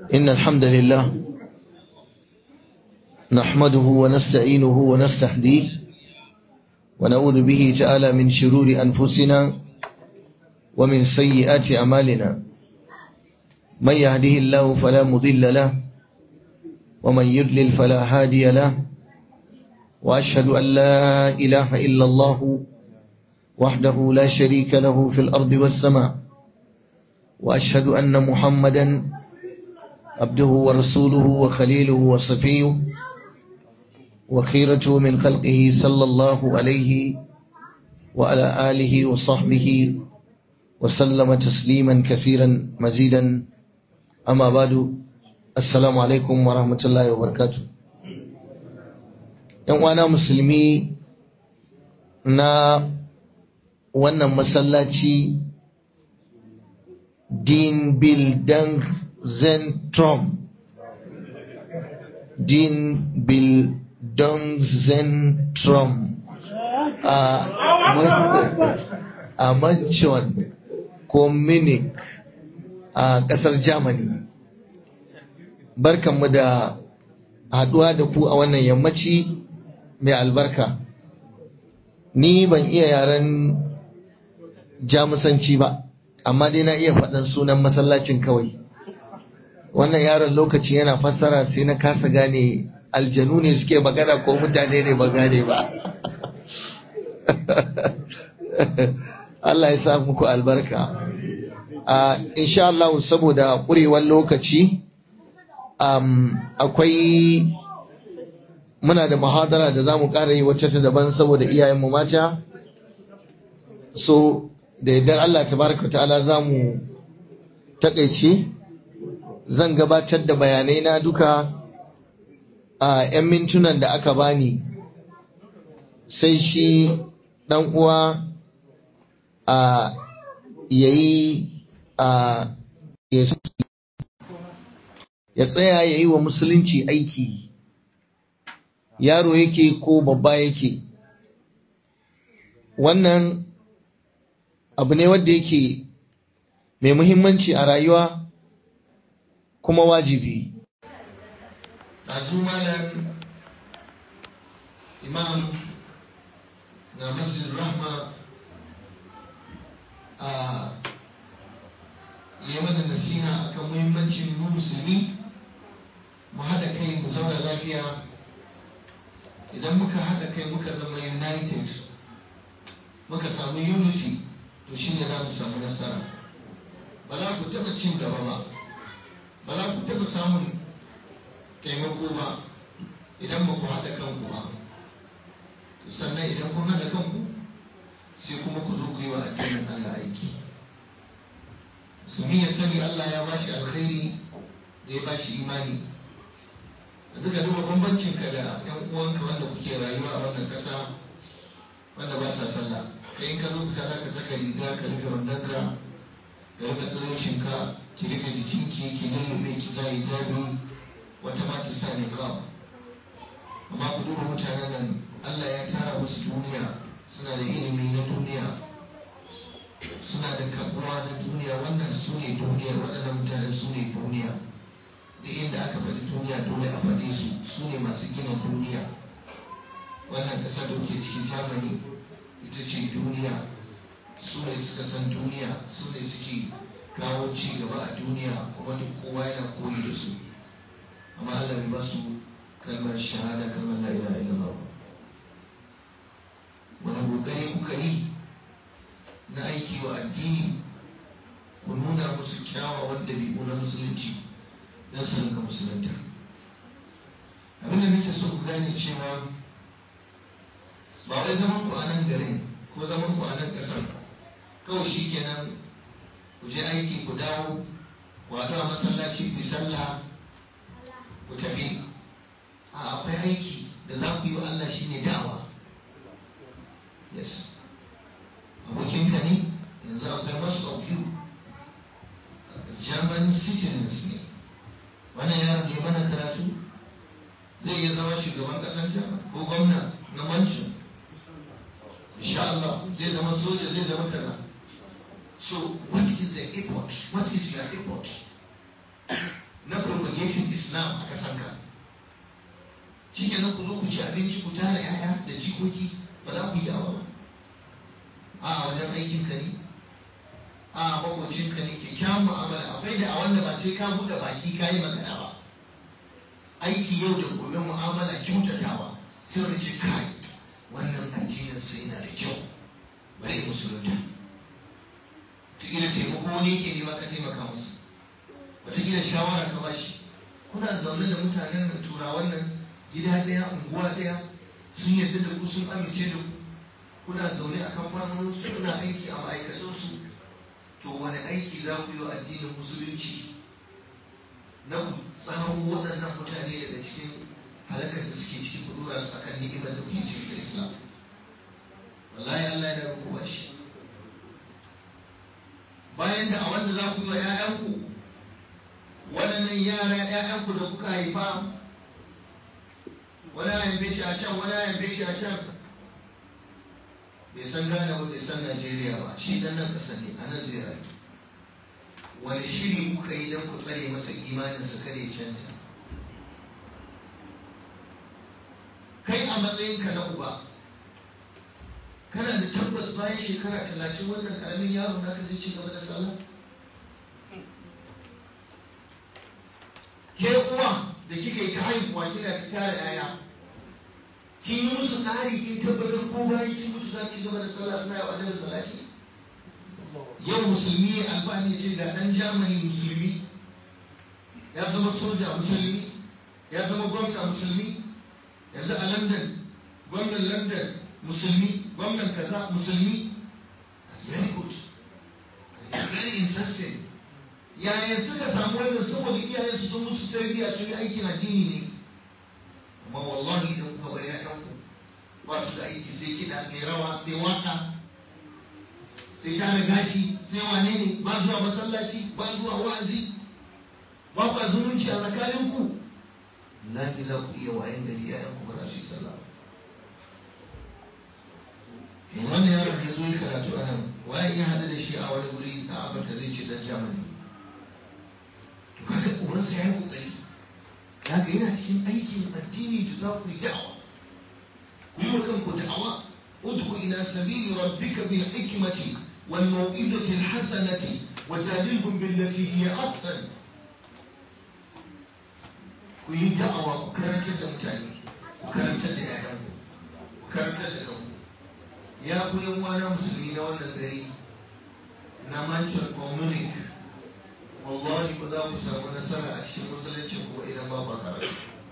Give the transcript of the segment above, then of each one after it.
إن الحمد لله نحمده ونستعينه ونستهديه ونعوذ به تعالى من شرور أنفسنا ومن سيئات أعمالنا من يهده الله فلا مضل له ومن يضلل فلا هادي له وأشهد أن لا إله إلا الله وحده لا شريك له في الأرض والسماء وأشهد أن محمدا عبده ورسوله وخليله وصفيه وخيرته من خلقه صلى الله عليه وعلى آله وصحبه وسلم تسليما كثيرا مزيدا أما بعد السلام عليكم ورحمة الله وبركاته ‘yan uwana musulmi na wannan masallaci din bildan zentrum din bildan zentrum a manchon ko munich a kasar germany barkanmu da haduwa da ku a wannan yammaci mai albarka ni ban iya yaren jamusanci ba amma dai na iya faɗan sunan masallacin kawai wannan yaron lokaci yana fassara sai na kasa gane aljanu ne suke magana ko mutane ne ba gane ba Allah ya sa muku albarka a insha Allah saboda ƙurewar lokaci akwai muna da muhadara da za mu ƙara yi wacce ta daban saboda iyayenmu mata so da yardar Allah tabaraka ta'ala za mu takaice zan gabatar da bayanai na duka a 'yan mintunan da aka bani sai shi ɗan uwa a yayi a ya tsaya ya yi wa musulunci aiki yaro yake ko babba yake wannan abu ne wanda yake mai muhimmanci a rayuwa kuma wajibi ɗazu malam imam na masjid rahma a yi mana nasiha akan muhimmancin mu musulmi mu haɗa kai mu zauna lafiya idan muka haɗa kai muka zama united muka samu unity to shi ne za mu samu nasara ba za ku taɓa cin gaba ba ba za ku taɓa samun taimako ba idan ba ku haɗa kanku ba sannan idan kun haɗa kanku sai kuma ku zo ku yi wa addinin Allah aiki musulmi ya sani Allah ya bashi alkhairi da ya bashi imani da duka duba bambancin ka da yan uwanka wanda kuke rayuwa a wannan ƙasa wanda ba sa sallah kai in ka zo fita za ka saka riga ka rufe wandonka ka rufe tsiroshinka ki rufe jikinki ki lullube ki sa hijabi wata ma ta sa niqab amma ku duba mutanen nan Allah ya tara musu duniya suna da ilimi na duniya suna da kabuwa na duniya wannan su ne duniya waɗannan mutanen su ne duniya da inda aka faɗi duniya dole a faɗe su su ne masu gina duniya wannan ƙasa da ke cikin germany ita ce duniya su ne suka san duniya su ne suke kawo ci gaba a duniya kuma duk kowa yana koyi da su amma Allah bai ba su kalmar shahada kalmar la ilaha illallah ba wani kokari kuka yi na aiki wa addini ku nuna musu kyawawan dabi'u na musulunci don su rinka musulunta abinda nake so ku gane cewa ba wai zaman ku a nan garin ko zaman ku a nan ƙasar kawai shi kenan ku je aiki ku dawo ku haɗu a masallaci ku yi sallah ku tafi a akwai aiki da za ku yi wa Allah shine da'awa yes abokinka ne yanzu akwai most of you german citizens ne wannan yaron ne mana karatu zai iya zama shugaban ƙasar jama ko gwamna na mancin insha Allah zai zama soja zai zama kaza so what is the effort what is your effort na shi kenan ku zo ku ci abinci ku tara 'ya'ya da jikoki ba za ku yi yawa ba a wajen aikin ka ne a makocin ka ne kyakkyawan mu'amala akwai da a wanda ba sai ka buɗe baki ka yi magana ba aiki yau da gobe mu'amala kyautatawa sai wani ce kai wannan addinin sai yana da kyau bari musulunta wataƙila taimako wani yake nema ka taimaka musu wataƙila shawara ka bashi kuna zaune da mutanen da turawan nan gida ɗaya unguwa ɗaya sun yarda da ku sun amince da ku kuna zaune a kamfanonin su kuna aiki a ma'aikatan su to wani aiki za ku yi wa addinin musulunci na ku tsaro waɗannan mutane daga cikin halakar da suke ciki ku dora su akan ni'imar da kuke cikin da islam wallahi Allah ya rubu ba shi bayan da a wanda za ku yi wa 'ya'yanku waɗannan yara 'ya'yanku da kuka haifa wani a haife shi a can wani a haife shi a can bai san Ghana ba bai san Najeriya ba shi dan nan ƙasa ne a nan zai rayu wani shiri kuka yi don ku tsare masa imaninsa kare canja kai a matsayinka na uba kana da tabbas bayan shekara talatin wannan karamin yaro naka zai ci gaba da sallah ke uwa da kika yi ta haihuwa kina ta tara yaya kin yi musu tsari kin tabbatar ko bayan kin mutu za ki gaba da sallah suna yau annabi salati yau musulmi ya albani ce ga dan jamani musulmi ya zama soja musulmi ya zama gwamna musulmi yanzu a london gwamnan london musulmi gwamnan kaza musulmi that's very good that's very interesting yaya suka samu wannan saboda iyayensu sun musu tarbiyya sun yi aikin addini ne amma wallahi idan kuka bari ƴaƴanku ba su da aiki sai kiɗa sai rawa sai waka sai tara gashi sai wane ne ba zuwa masallaci ba zuwa wa'azi ba ku zumunci a tsakaninku lahi za ku iya wayan gari ƴaƴanku ba za su yi sallah ba wannan yaron da zo yi karatu a nan waye ya haɗu da shi a wani wuri a afirka zai ce dan jamani to kaga ubansa ya yi kokari haka yana cikin aikin addini da za ku yi da'awa ku yi wa kanku da'awa udku ila sabili rabbika bil hikmati wal mau'izati al hasanati wa jadilhum billati hiya ahsan ku yi da'awa ku karantar da mutane ku karantar da yayanku ku karantar da kanku ya ku yan wana musulmi na wannan gari na Manchester Communique wallahi ba za ku samu nasara a cikin musulunci ko idan ba ba karatu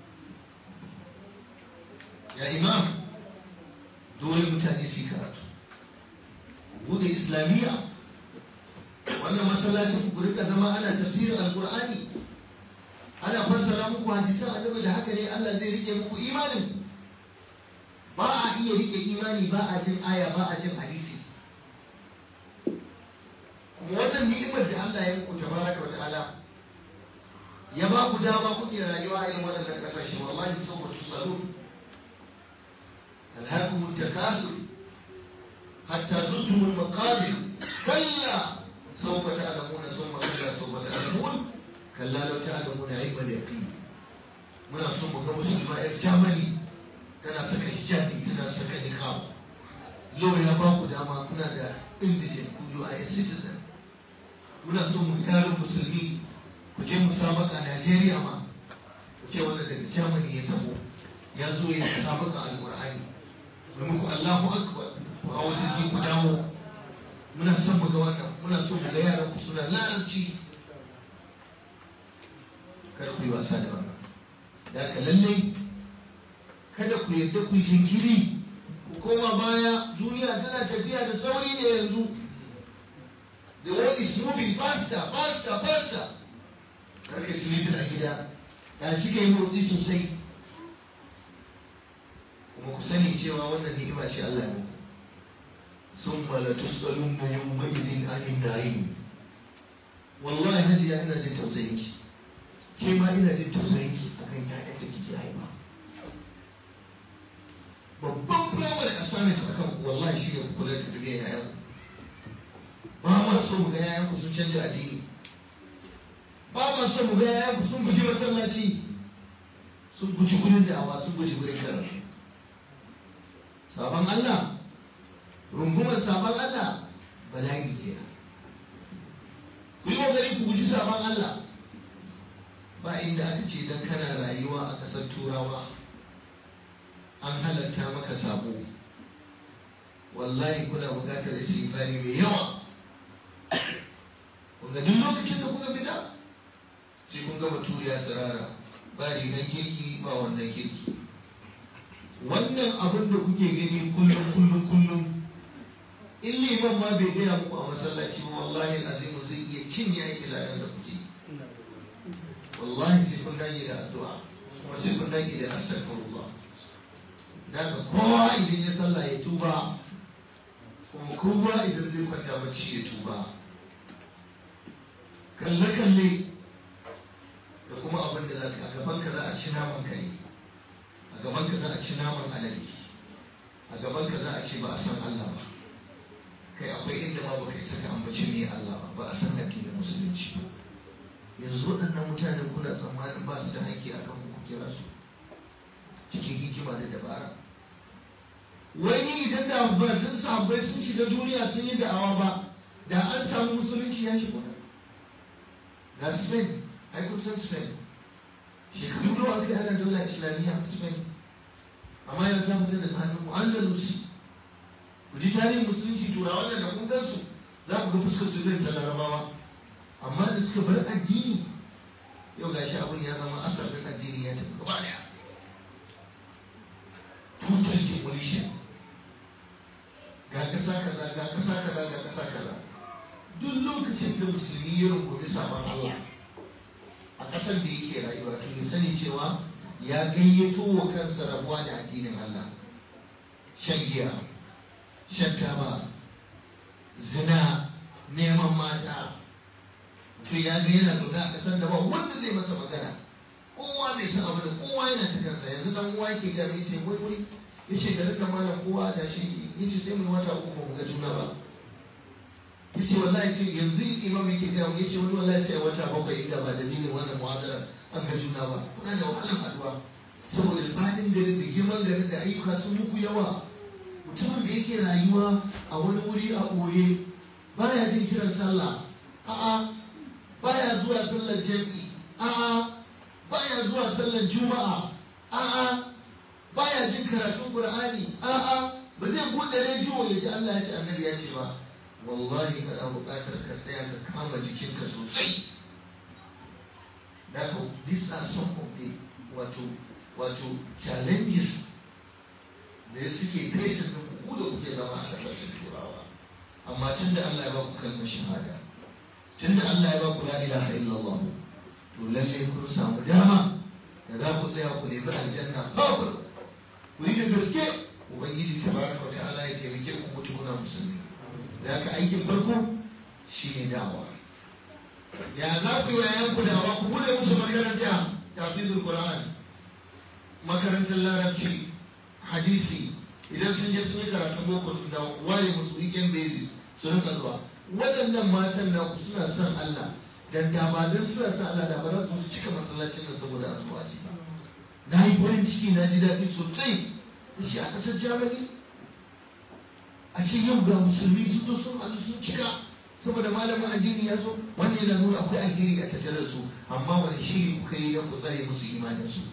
ya imam dole mutane su yi karatu bude islamiyya wannan masallacin ku rika zama ana tafsirin alkur'ani ana fassara muku hadisan annabi da haka ne Allah zai rike muku imanin ba a iya rike imani ba a jin aya ba a jin hadisi kuma wannan ni'imar da Allah ya muku tabaraka wa ta'ala ya ba ku dama kuke rayuwa a irin waɗannan ƙasashe wallahi saboda tusalu alhaakum at-takathur hatta zurtum al-maqabir kalla sawfa ta'lamuna thumma kalla sawfa ta'lamun kalla law ta'lamuna ilma al-yaqin muna son mu ga musulma yar Germany tana saka hijabi tana saka niqab law ya ba ku dama kuna da indigent ku you are a citizen muna so mu yaron musulmi ku je musabaka Najeriya ma ku ce wanda daga Germany ya tabo ya zo ya musabaka alqur'ani mai muku Allahu akbar ku hawo jirgi ku dawo muna son mu ga wannan muna so mu ga yaran ku suna larabci kar ku yi wasa da wannan da ka lalle kada ku yarda ku yi jinkiri ku koma baya duniya tana tafiya da sauri ne yanzu The world is moving faster, faster, faster. Karka silibin a gida, ya shi yi motsi sosai. Kuma ku sani cewa wannan ni'ima ce Allah ne. Sun mala tuskalun na yau ma'idin anin na'im. Wallahi hajiya ina jin tausayin ki. Ke ma ina jin tausayin ki akan ƴaƴan da kike haifa. Babban firamare assignment akan wallahi shi ne kula da tarbiyyar ƴaƴanku. ba ma so mu ga yayanku sun canja addini ba ma so mu ga yayanku sun guji masallaci sun guji gurin da'awa sun guji gurin karatu sabon Allah rungumar sabon Allah bala'i kenan ku yi kokari ku guji sabon Allah ba inda aka ce dan kana rayuwa a ƙasar turawa an halatta maka sabo wallahi kuna buƙatar istighfari mai yawa kunga duk lokacin da kuka fita sai kun gama turiya tsirara ba rigan kirki ba wannan kirki wannan abin da kuke gani kullum kullum kullum in liman ma bai gaya muku a masallaci ba wallahi azimu zai iya cinye aiki ladan da kuke wallahi sai kun dage da addu'a kuma sai kun dage da astaghfirullah daga kowa idan ya sallah ya tuba kuma kowa idan zai kwanta bacci ya tuba kalle kalle da kuma abin da za ka a gaban ka za a ci naman kare a gaban ka za a ci naman alade a gaban ka za a ce ba a san Allah ba kai akwai inda ma baka isa ka ambaci me Allah ba ba a san addinin musulunci ba yanzu waɗannan mutanen kuna tsammanin ba su da haƙƙi a kan ku kira su cikin hikima da dabara wani idan da batun sahabbai sun shiga duniya sun yi da'awa ba da an samu musulunci ya shigo nan ga spain ai kun san spain shekaru nawa aka yi ana daula islamiyya a spain amma yanzu ta fita daga hannun andalus ku ji tarihin musulunci turawa da kun gansu za ku ga fuskar su irin ta larabawa amma da suka bar addini yau ga shi abin ya zama asalin addini ya tafi gaba daya total demolition ga kasa kaza ga kasa kaza ga kasa kaza duk lokacin da musulmi ya rungumi sabon Allah a kasar da yake rayuwa to ya sani cewa ya gayyato wa kansa rabuwa da addinin Allah shan giya shan taba zina neman mata to ya ga yana zaune a kasar da ba wanda zai masa magana kowa bai san abu da kowa yana ta kansa yanzu dan uwa ke ga mai ce wai wai yace da rika malam kowa da shi yace sai mu wata uku ba mu ga juna ba yace wallahi sai yanzu imam yake ga mu yace wani wallahi sai wata bakwai inda ba dalilin wannan muhadara an ga juna ba kuna da wahalar haduwa saboda fadin garin da girman garin da ayyuka sun muku yawa mutumin da yake rayuwa a wani wuri a ɓoye baya jin kiran sallah a'a baya zuwa sallar jam'i a'a baya zuwa sallar juma'a a'a baya jin karatun qur'ani a'a ba zai bude rediyo ya ji Allah ya ce annabi ya ce ba wallahi kana buƙatar ka tsaya ka kama jikinka sosai Therefore, these are some of the wato wato challenges da suke facing da ku da kuke zama a ƙasashen turawa amma tun da Allah ya ba ku kalmar shahada tun da Allah ya ba ku la ilaha illallah to lalle kun samu dama da za ku tsaya ku nemi aljanna babu ku yi da gaske ubangiji tabaraka wa ta'ala ya taimake ku mutu kuna musulmi da haka aikin farko shine da'awa ya za ku yi wa yayanku da'awa ku bude musu makaranta tafizul qur'an makarantar larabci hadisi idan sun je sun yi karatun boko su dawo ware musu weekend basis su rinka zuwa waɗannan matan na ku suna son Allah dan da ba dan suna son Allah da ba za su cika masallacin nan saboda azuwa ji ba na yi farin ciki na ji daɗi sosai da shi a ƙasar Germany a ce yau ga musulmi sun zo sun azu sun cika saboda malamin addini ya zo wannan yana nuna akwai alheri a tattare da su amma wani shiri kuka yi don ku tsare musu imanin su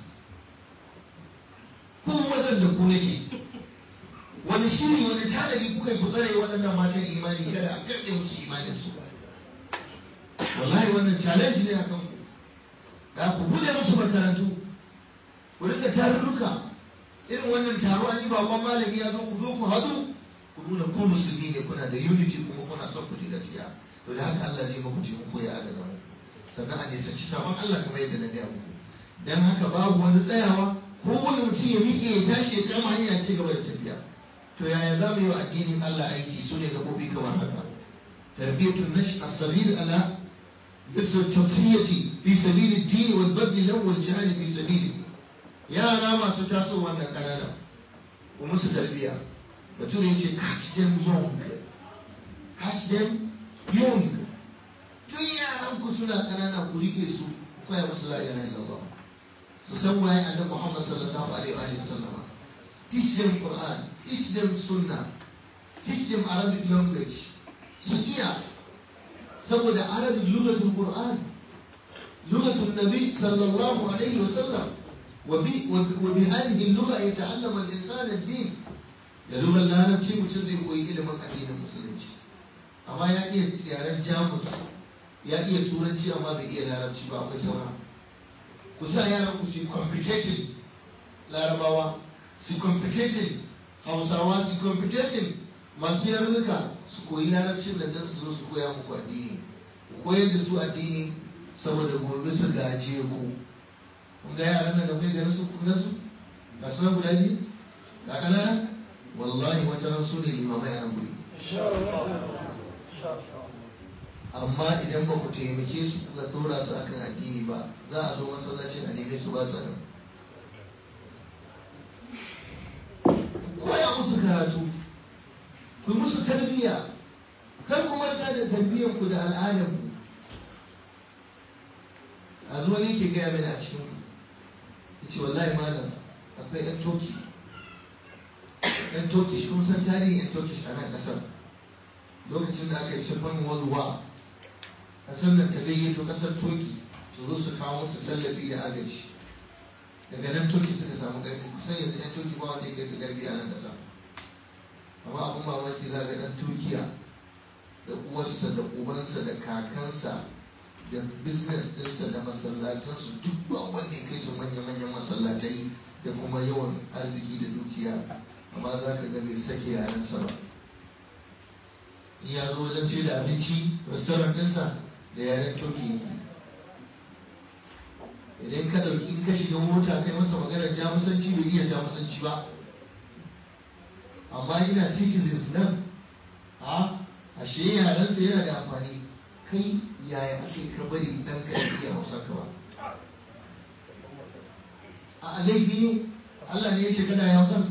ko wajen da ku nake wani shiri wani tanadi kuka yi ku tsare waɗannan matan imani kada a karɗe musu imanin su wallahi wannan challenge ne a kan ku da ku buɗe musu makarantu ku rika tarurruka irin wannan taro an yi babban malami ya zo ku zo ku haɗu ku nuna ku musulmi ne kuna da unity kuma kuna son ku ji gaskiya to da haka Allah zai muku taimako ya aga zama sannan a nisanci sabon Allah kamar yadda na gaya muku dan haka babu wani tsayawa ko wani mutum ya miƙe ya tashi ya kama hanya ci gaba da tafiya to yaya za mu yi wa addinin Allah aiki su ne gaɓoɓi kamar haka tarbiyatun nash as-sabil ala isr tafiyati fi sabil ad-din wal badl lahu wal jihad fi sabili yara masu tasowa na kanana ku musu tarbiya bature yace catch them young catch them young tun yaran ku suna kanana ku rike su ku koya musu la ilaha illallah su san waye annabi Muhammad sallallahu alaihi wa sallam teach them Quran teach them Sunnah teach them Arabic language su iya saboda Arabic lugatul Quran lugatul Nabi sallallahu alaihi wa sallam وبهذه اللغة يتعلم الإنسان الدين da lugar larabci mutum zai koyi ilimin addinin musulunci amma ya iya yaren jamus ya iya turanci amma bai iya larabci ba akwai saura ku sa yaran ku su competition larabawa su competition hausawa su competition masu yarnuka su koyi larabcin da don su zo su koya muku addini ku koyar da su addini saboda gobe su gaje ku kun ga yaran nan da kai ganin su kun su ga su nan guda biyu ga kanana wallahi wata ran su ne limamai a nan guri amma idan ba ku taimake su kuka dora su akan addini ba za a zo masallacin a neme su ba su nan koya musu karatu ku musu tarbiyya kar ku manta da tarbiyyar ku da al'adar ku a zuwa ne ke gaya mini a cikin ku yace wallahi malam akwai yan toki yan turkish kun san tarihin yan turkish a nan kasar lokacin da aka yi second world war kasar nan ta gayyato kasar turki su zo su kawo musu tallafi da agaji daga nan turki suka samu ƙarfi kusan yanzu yan turki ba wanda ya kai su ƙarfi a nan kasa amma abin mamaki za ga ɗan turkiya da uwarsa da ubansa da kakansa da business ɗinsa da masallatansu duk ba wanda ya kai su manya-manyan masallatai da kuma yawan arziki da dukiya amma za ka ga bai sake yarensa ba in ya zo wajen ce da abinci restaurant ɗinsa da yaren turki yake idan ka ɗauki in ka shiga mota kai masa maganar jamusanci bai iya jamusanci ba amma ina citizens nan a ashe yarensa yana da amfani kai yaya ake ka bari dan ka iya hausa ka ba a laifi ne Allah ne ya shiga da hausa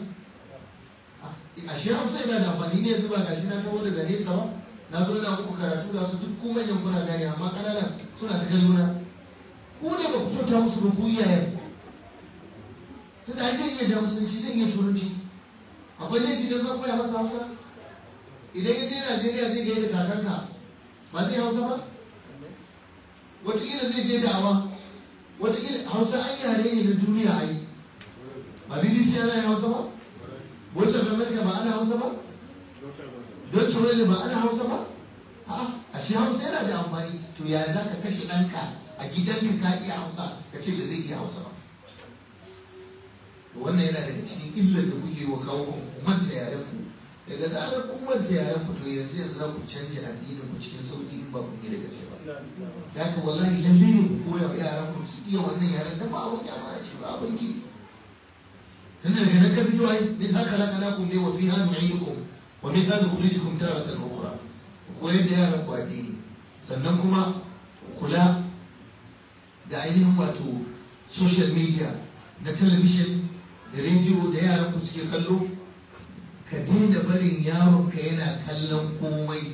a shi hausa yana da amfani ne yanzu ba gashi na taho daga nesa ba na zo na muku karatu da su duk kuma manyan kuna gane amma ƙananan suna ta kallo na ku ne ba ku kyauta musu ba ku iyayen tunda ai zai iya jamusanci zai iya turanci akwai laifi don ka koya masa hausa idan ya je Najeriya zai gaida kakanka ba zai hausa ba wataƙila zai je da'awa wataƙila hausa an yare ne na duniya ai ba bbc ana yin hausa ba voice of america ba ana hausa ba don welle ba ana hausa ba a shi hausa yana da amfani to ya za ka kashe ɗanka a gidanka ka iya hausa ka ce da zai iya hausa ba wannan yana daga cikin illar da kuke wa kawo ku manta yaren ku daga zarar kun manta yaren ku to yanzu yanzu za ku canja addinin ku cikin sauki in ba ku yi da gaske ba ya ka wallahi lalle ne ku koya wa yaran ku su iya wannan yaren dan ba abin kyama ce ba abin ki dan daga nan ka fito ai min haka la kana kun ne wa fiha nu'idukum wa min hada nukhrijukum taratan ukhra ku koyar da yaran ku addini sannan kuma kula da ainihin wato social media na talabishin da rediyo da yaran ku suke kallo ka daina barin yaronka yana kallon komai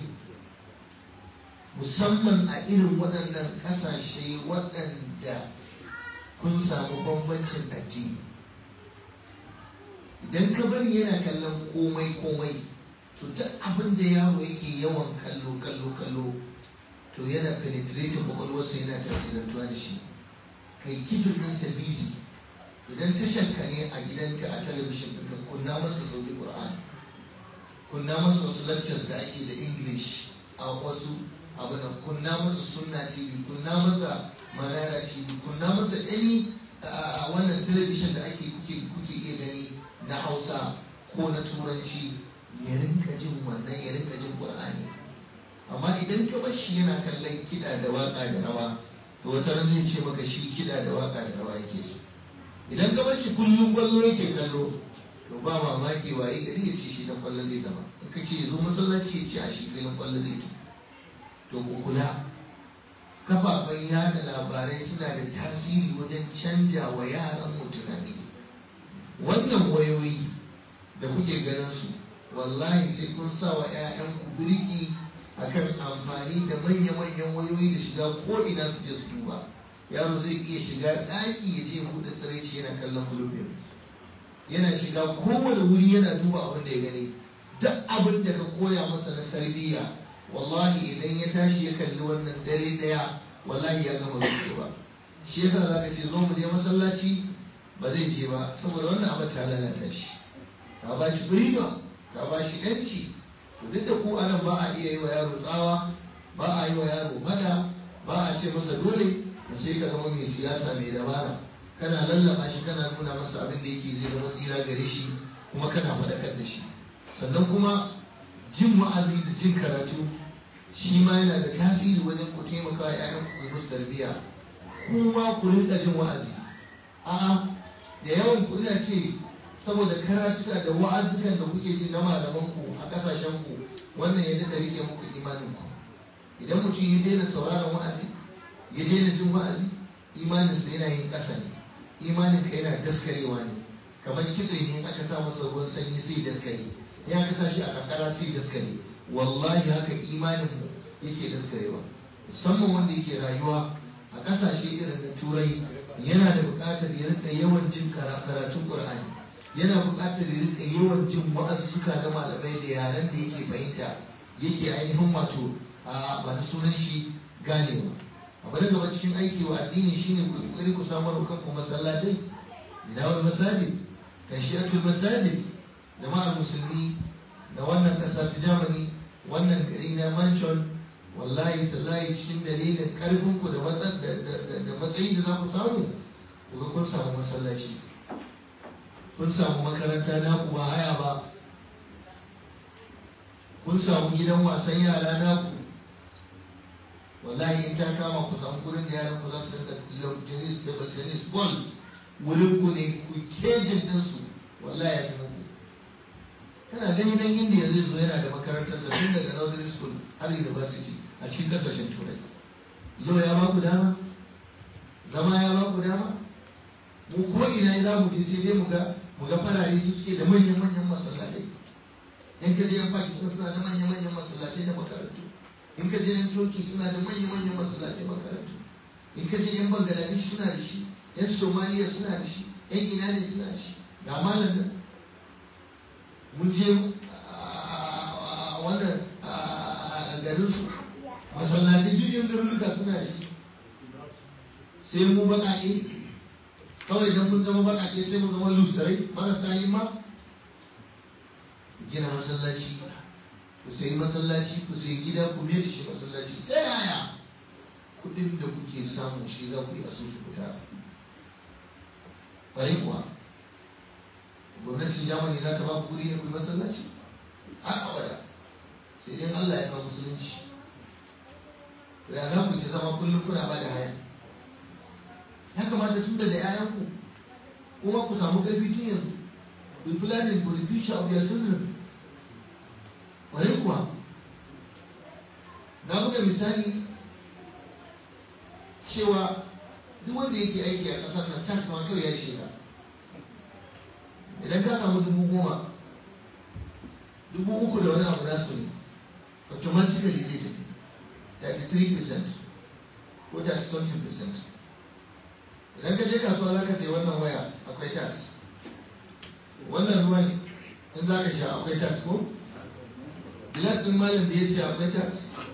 musamman a irin waɗannan ƙasashe waɗanda kun samu bambancin addini idan ka bari yana kallon komai komai to duk abin da yaro yake yawan kallo kallo kallo to yana penetrating kwakwalwarsa yana tasirantuwa da shi kai kifin ɗinsa busy idan tashanka ne a gidanka a talabishin ɗinka kunna masa sauri ƙur'an kunna masa wasu lectures da ake da english a wasu abu da kunna masa sunna tv kunna masa manara tv kunna masa any a wannan talabishin da ake kuke kuke iya gani na hausa ko na turanci ya rinka jin wannan ya rinka jin qur'ani amma idan ka bar shi yana kallon kiɗa da waka da rawa to wata ran zai ce maka shi kiɗa da waka da rawa yake so idan ka bar shi kullum kwallo yake kallo to ba mamaki waye gari ya ce shi dan kwallo zai zama in ka ce zo masallaci ya ce a shi filin kwallo zai ci to ku kula kafafen yada labarai suna da tasiri wajen canja wa yaran mu tunani wannan wayoyi da kuke ganin su wallahi sai kun sa wa 'ya'yanku birki akan amfani da manya-manyan wayoyi da shiga ko ina su je su duba yaro zai iya shiga ɗaki ya je buɗe tsiraici yana kallon kulubin yana shiga kowane wuri yana duba abin da ya gani duk abin da ka koya masa na tarbiyya wallahi idan ya tashi ya kalli wannan dare daya wallahi ya gama zuciya shi yasa za ka ce zo mu je masallaci ba zai je ba saboda wannan abin ta lalata shi ka ba shi freedom ka ba shi yanci to duk da ku anan ba a iya yi wa yaro tsawa ba a yi wa yaro mada ba a ce masa dole to sai ka zama mai siyasa mai dabara kana lallaba shi kana nuna masa abin da yake zai zama tsira gare shi kuma kana faɗakar da shi sannan kuma jin wa'azi da jin karatu shi ma yana da tasiri wajen ku taimaka wa ƴaƴan ku musu tarbiyya kuma ku rinka jin wa'azi a'a da yawan ku ina ce saboda karatuka da wa'azukan da kuke ji na malaman ku a kasashen ku wannan ya daɗa rike muku imanin ku idan mutum ya daina sauraron wa'azi ya daina jin wa'azi imaninsa yana yin ƙasa ne imanin ka yana daskarewa ne kamar kitse ne aka sa masa ruwan sanyi sai daskare ya aka sa shi a kankara sai daskare wallahi haka imanin mu yake daskarewa musamman wanda yake rayuwa a ƙasashe irin na turai yana da buƙatar ya rika yawan jin karatun qur'ani yana buƙatar ya rika yawan jin wa'azzuka na malamai da yaren da yake fahimta yake ainihin wato a ba na sunan shi ganewa abu da gaba cikin aiki wa addini shine ku kokari ku samar wa kanku masallatai bidawar masajid tashiyatul masajid jama'ar musulmi na wannan kasa ta Germany wannan gari na mansion wallahi tallahi cikin dalilin karfin ku da da matsayi da za ku samu ku ga kun samu masallaci kun samu makaranta na ku ba haya ba kun samu gidan wasan yara naku wallahi in ta kama ku samu gurin da yaran ku za su rinka lawn tennis table tennis ball wurin ku ne ku kejin din su wallahi ya fi muku kana gani nan indiya zai zo yana da makarantar sa tun daga nursery school har university a cikin kasashen turai lo ya ba ku dama zama ya ba ku dama mu ko ina za mu je sai dai mu ga mu ga farare su suke da manyan manyan masallatai yan kaje yan pakistan suna da manyan manyan masallatai da makarantu in ka je yan toki suna da manya manyan masallatai makarantu in ka je yan bangladesh suna da shi yan somaliya suna da shi yan ina ne suna da shi ga malam nan mun je wannan garin su masallatai duk yan garuruka suna da shi sai mu baƙaƙe kawai idan mun zama baƙaƙe sai mu zama lusarai marasa yi ma gina masallaci ku sayi masallaci ku sayi gida ku mai da shi masallaci ta yaya kudin da kuke samu shi za ku yi asusu ku tara ƙwarai kuwa gwamnatin jamani za ta ba ku kudi ne ku yi masallaci har abada sai dai Allah ya kawo musulunci ya za ku ta zama kullum kuna ba da haya ya kamata tun da 'ya'yanku kuma ku samu ƙarfi tun yanzu ku yi planning for the future of your children ƙwarai kuwa na buga misali cewa duk wanda yake aiki a ƙasar nan tax ma kawai ya yi shiga idan ka samu dubu goma dubu uku da wani abu nasu ne automatically zai tafi 33% ko 30 percent idan ka je kasuwa za ka sayi wannan waya akwai tax wannan ruwan in za ka sha akwai tax ko gilas ɗin malam da ya siya akwai tax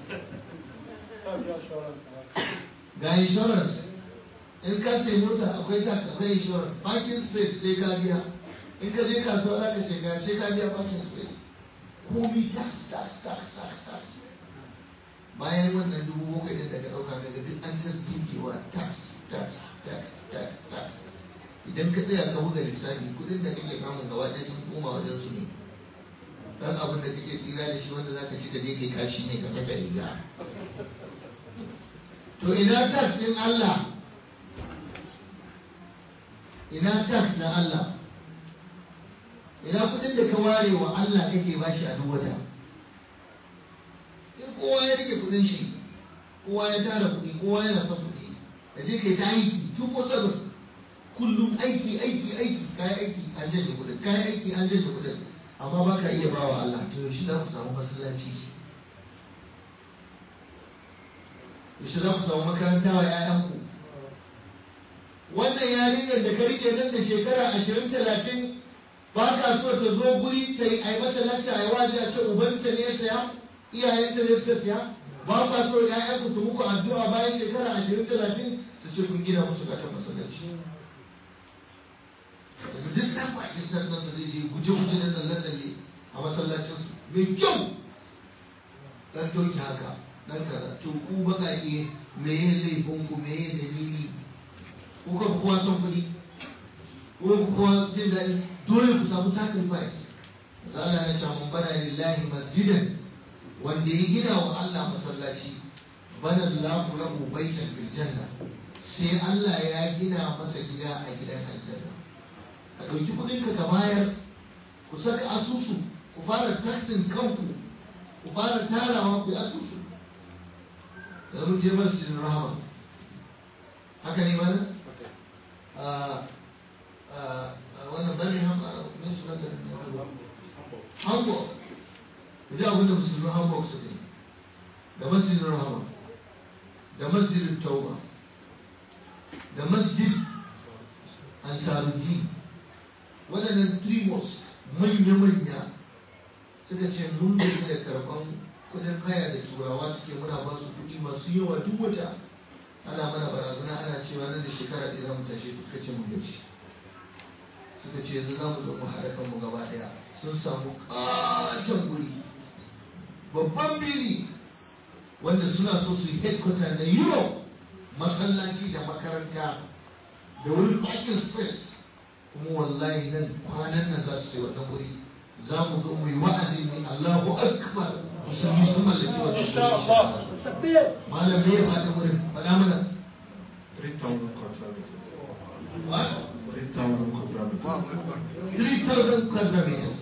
ga insurance in ka sai mota akwai tax akwai insurance parking space sai ka biya in ka je kasuwa za ka shiga sai ka biya parking space komi tax tax tax tax tax bayan wannan dubu bakwai din da ka ɗauka daga duk an ta zinkewa tax tax tax tax tax idan ka tsaya ka buga lissafi kudin da kake samun gaba ɗaya sun koma wajen su ne dan abin da kake tsira da shi wanda zaka ci ka je kai kashi ne ka saka riga to ina tax din Allah ina tax na Allah ina kudin da ka ware wa Allah kake bashi a duk wata in kowa ya rike kudin shi kowa ya tara kudi kowa yana son kudi da je kai ta aiki tun ko sabon kullum aiki aiki aiki kayan aiki an janye kudin kayan aiki an janye kudin amma ba ka iya bawa Allah to yaushe za ku samu masallaci yaushe za ku samu makaranta wa 'ya'yanku wannan yarinyar da ka rike nan da shekara ashirin talatin ba ka so ta zo guri ta yi ai mata lakta ai waje a ce ubanta ne ya saya iyayenta ne suka siya ba ka so ƴaƴanku su muku addu'a bayan shekara ashirin talatin su ce kun gina musu katon masallaci daga duk ɗan bakin sannan su zai je guje-guje da tsalle-tsalle a masallacinsu mai kyau ɗan toki haka ɗan kaza to ku baƙaƙe me ya laifin ku me ya dalili ku ka kowa son kuɗi ko ku kowa jin daɗi dole ku samu sacrifice da Allah na ce mun bana lillahi masjidan wanda ya gina wa Allah masallaci bana Allahu lahu baitan fil janna sai Allah ya gina masa gida a gidan aljanna ka ɗauki kuɗinka ka bayar ku saka asusu ku fara taxin kanku ku fara tarawa ku yi asusu da mun je masjidin rahama haka ne mana wannan bane ne suna da hamburg ku ji abinda musulmi hamburg su ne da masjidin rahama da masjidin tauba da masjid ansaruddin waɗannan trimos manya-manya suka ce mun gaji da karɓan kudin haya da turawa suke muna ba su kuɗi masu yawa duk wata ana mana barazana ana cewa nan da shekara ɗaya za mu tashi suka ce mun gaji suka ce yanzu za mu zo mu haɗa kanmu gaba ɗaya sun samu ƙaton guri babban fili wanda suna so su yi headquarter na europe masallaci da makaranta da wurin parking space kuma wallahi nan kwanan nan za su ce wannan wuri za mu zo mu yi wa'azi ne Allahu akbar musulmi sun mallaki wannan wuri malam me ya fata wurin faɗa mana 3,000 quadratmeters. what 3,000 quadratmeters. 3000 quadratmeters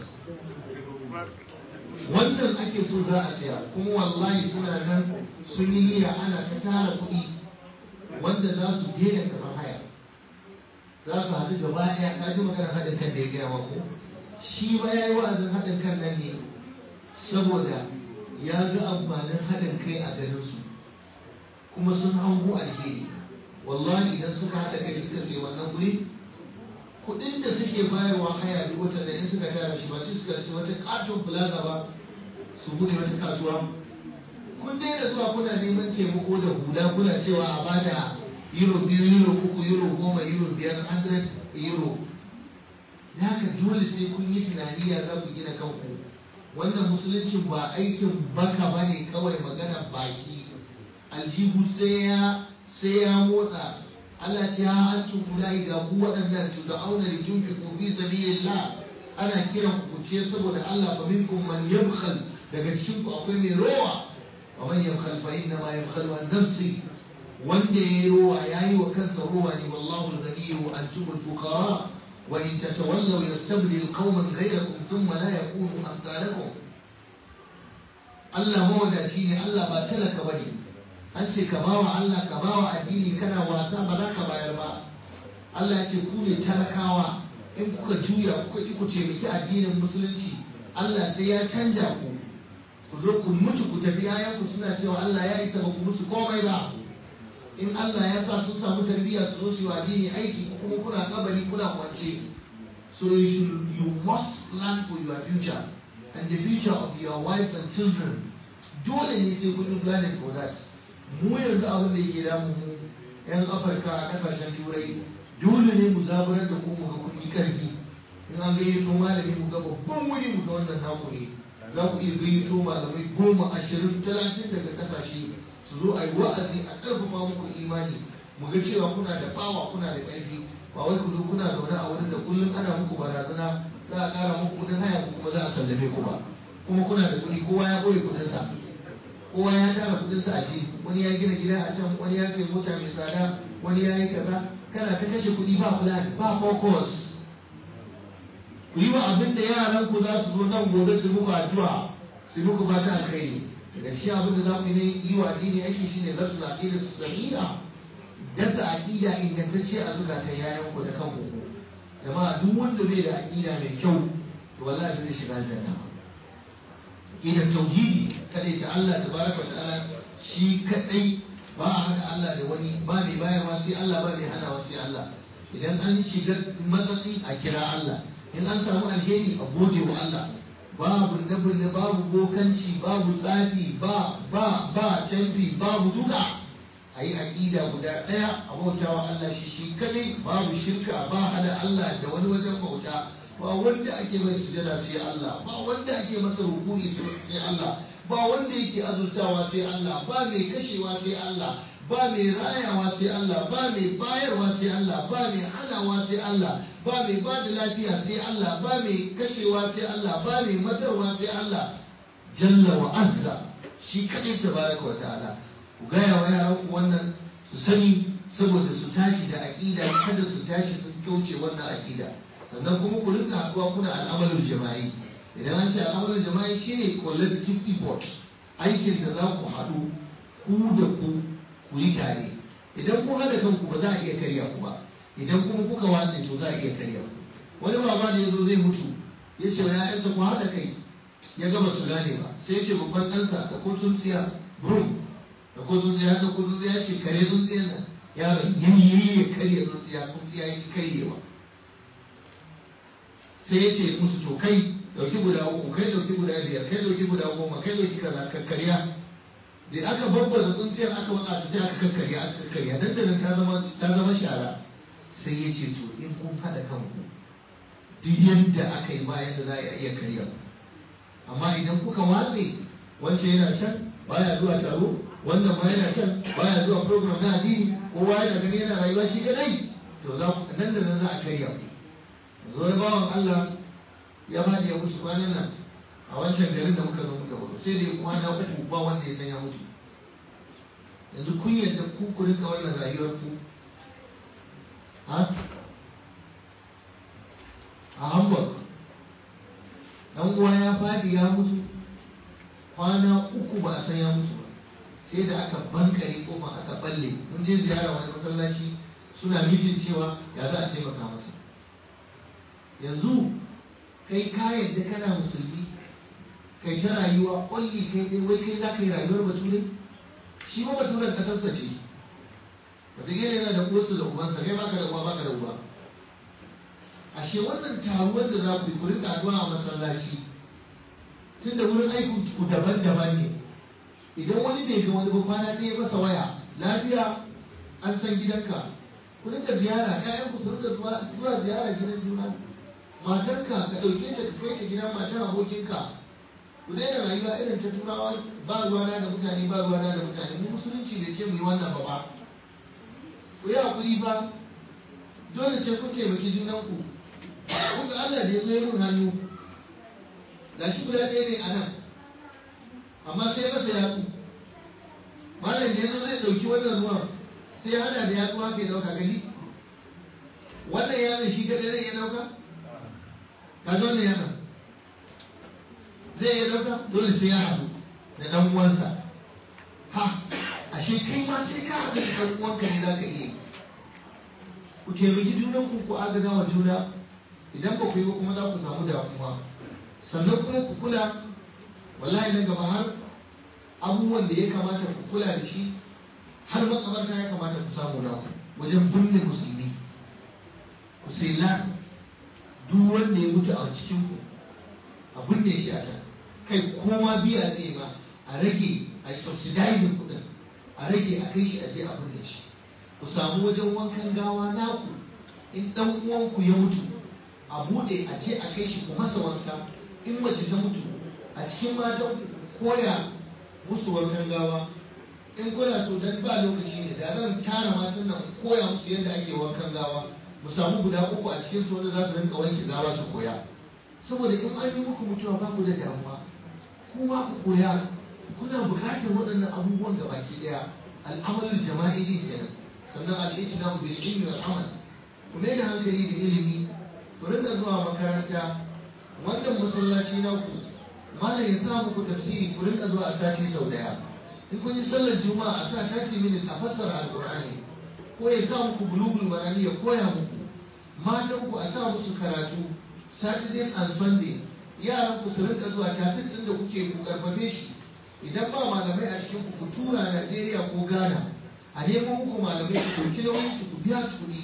wannan ake so za a siya kuma wallahi suna nan sun yi niyya ana ta tara kuɗi wanda za su daina karɓar haya za su haɗu gaba ɗaya ka ji maganar haɗin kan da ya gaya maku shi ba ya yi wa'azin haɗin kan nan ne saboda ya ga amfanin haɗin kai a garinsu kuma sun hango alheri wallahi idan suka haɗa kai suka sai wannan guri kuɗin da suke bayarwa haya duk wata da in suka tara shi ba sai suka sai wata katon plaza ba su buɗe wata kasuwa kun daina zuwa kuna neman taimako da hula kuna cewa a bada euro biyu euro uku euro goma euro biyar hundred euro da haka dole sai kun yi tunani ya za ku gina kanku wannan musuluncin ba aikin baka ba ne kawai magana baki aljihu sai ya sai ya motsa Allah ce ha an tumulai ga ku waɗannan tu da auna li tunfiqu fi sabilillah ana kiran ku ce saboda Allah fa minkum man yabkhal daga cikin ku akwai mai rowa wa man yabkhal fa inna ma yabkhalu an nafsi wanda yayi rowa yayi wa kansa rowa ne wallahu al-ghani wa antum al-fuqara wa in tatawallaw yastabdil qauman ghayrakum thumma la yakunu amsalakum Allah mawadaci ne Allah ba talaka bane an ce ka bawa Allah ka bawa addini kana wasa ba za ka bayar ba Allah ya ce ku ne talakawa in kuka juya kuka ki ku taimaki addinin musulunci Allah sai ya canja ku ku zo ku mutu ku tafi yayanku suna cewa Allah ya isa ba ku musu komai ba in Allah ya sa sun samu tarbiyya su zo su yi wa addini aiki kuma kuna kabari kuna kwance so you should you must plan for your future and the future of your wives and children dole ne sai kun yi planning for that mu yanzu abin da yake damu mu yan afirka a kasashen turai dole ne mu zaburar da ku mu ga kun yi karfi in an gayyato malami mu ga babban wuri mu ga wannan naku ne za ku iya gayyato malamai goma ashirin talatin daga kasashe su zo a yi wa'azi a ƙarfafa muku imani mu ga cewa kuna da bawa kuna da ƙarfi ba wai ku zo kuna zaune a wurin da kullum ana muku barazana za a ƙara muku kuɗin haya ku kuma za a sallame ku ba kuma kuna da kuɗi kowa ya ɓoye kuɗinsa kowa ya tara kuɗinsa a ji wani ya gina gida a can wani ya sai mota mai tsada wani ya yi kaza kana ta kashe kuɗi ba plan ba focus ku yi wa abin da yaran ku za su zo nan gobe su muku addu'a su muku fata alkhairi daga cikin abin da za ku yi yi wa addini aiki shine zasu na aqida su sahiha dasa aqida ingantacce a zukatan yayan ku da kanku jama'a duk wanda bai da aqida mai kyau to wallahi zai shiga aljanna aqidar tauhidi kadai ta Allah tabaraka wa ta'ala shi kadai ba a hada Allah da wani ba mai bayarwa sai Allah ba mai hanawa sai Allah idan an shiga matsatsi a kira Allah in an samu alheri a gode wa Allah babu bunne babu bokanci babu tsafi ba ba ba canfi babu duka a yi aƙida guda ɗaya a bautawa Allah shi shi kadai babu shirka ba hada Allah da wani wajen bauta ba wanda ake mai sujada sai Allah ba wanda ake masa rukuni sai Allah ba wanda yake azurtawa sai Allah ba mai kashewa sai Allah ba mai rayawa sai Allah ba mai bayarwa sai Allah ba mai hanawa sai Allah ba mai ba da lafiya sai Allah ba mai kashewa sai Allah ba mai matarwa sai Allah jalla wa azza shi kadai tabaraka wa ta'ala ku gaya wa yaran ku wannan su sani saboda su tashi da aqida kada su tashi sun kauce wannan aqida sannan kuma ku rinka haɗuwa kuna al'amalin jama'i idan an ce al'amalin jama'i shine collective effort aikin da za ku haɗu ku da ku ku yi tare idan kun haɗa kanku ba za a iya karya ku ba idan kuma kuka watse to za a iya karya ku wani baba da ya zo zai mutu ya ce wa ya'yansa ku haɗa kai ya gaba su gane ba sai ya ce babban ɗansa da ko sun tsiya brum da ko sun tsiya da ko sun tsiya ya ce kare sun tsiya nan yaron yayi ya karya sun tsiya kun tsiya ya ki karyewa sai ya ce musu to kai dauki guda uku kai dauki guda biyar kai dauki guda goma kai dauki kaza kakkarya da aka babbaza tsuntsiyar aka waka sai aka kakkarya aka kakkarya dan da ta zama ta zama shara sai ya ce to in kun hada kanku duk yadda aka yi bayan da za a iya karya amma idan kuka watse wancan yana can baya zuwa taro wannan ma yana can baya zuwa program na addini kowa yana gani yana rayuwa shi kadai to za ku nan da nan za a karya ku yanzu wani bawan Allah ya ba ya mutu kwanan nan a wancan garin da muka zo muka baro sai da ya kwana uku ba wanda ya san ya mutu yanzu kun yadda ku ku rinka wannan rayuwar ku ha a Hamburg dan uwa ya fadi ya mutu kwana uku ba a san ya mutu ba sai da aka bankare kofa aka balle mun je ziyara wani masallaci suna mitin cewa ya za a taimaka masa yanzu kai ka yadda kana musulmi kai ta rayuwa only kai dai wai kai za ka yi rayuwar bature shi ma baturen kasarsa ce wataƙila yana da uwarsa da ubansa kai baka da uwa baka da uba ashe wannan taruwar da za ku yi ku rika addu'a a masallaci tun da wurin aikin ku daban-daban ne idan wani bai ga wani ba kwana ɗaya masa waya lafiya an san gidanka ku rinka ziyara ƴaƴan ku su rinka zuwa ziyara gidan juna matarka ka ɗauke ta ka kai ta gidan matar abokinka ku daina rayuwa irin ta turawa ba ruwana da mutane ba ruwana da mutane mu musulunci bai ce mu yi wannan ba ba ku yi hakuri ba dole sai kun taimaki junanku kun ga Allah da ya zo ya mun hannu ga shi guda ɗaya ne a nan amma sai masa yatsu malam da ya zo zai ɗauki wannan ruwan sai ya hada da yatsu haka ya ɗauka gani wannan yatsun shi kaɗai zai iya ɗauka ka zo wannan yatsun zai iya ɗauka dole sai ya haɗu da ɗan uwansa ha ashe kai ma sai ka haɗu da ɗan uwanka ne za ka iya yi ku taimaki junan ku ku agaza wa juna idan ba ku yi ba kuma za ku samu damuwa sannan kuma ku kula wallahi na gaba har abubuwan da ya kamata ku kula da shi har makabarta ya kamata ku samu na wajen binne musulmi ku sai la duk wanda ya mutu a cikin ku a binne shi a can kai kowa biya zai ba a rage a subsidizing kudin a rage a kai shi a je a binne shi ku samu wajen wankan gawa naku in dan uwanku ya mutu a bude a ce a kai shi ku masa wanka in mace ta mutu a cikin matan koya musu wankan gawa in kuna so dan ba lokaci ne da zan tara matan nan koya musu yadda ake wankan gawa mu samu guda uku a cikin su wanda za su rinka wanke gawa su koya saboda in an yi muku mutuwa ba ku da damuwa kuma ku koya kuna buƙatar waɗannan abubuwan da baki ɗaya al'amalin jama'i ne kenan sannan al'ijina bil ilmi wal amal ku mai da hankali da ilimi ku rinka zuwa makaranta wannan masallaci na ku malam ya sa muku tafsiri ku rinka zuwa a sati sau daya in kun yi sallar juma'a a sa 30 minutes a fassara alqur'ani ko ya sa muku bulugul marami ya koya muku matan ku a sa musu karatu saturdays and sunday yaran ku su rinka zuwa tafis din da kuke ku karfafe shi idan ba malamai a cikin ku ku tura Najeriya ko Ghana a nemo muku malamai ku ɗauki nauyin su ku biya su kuɗi su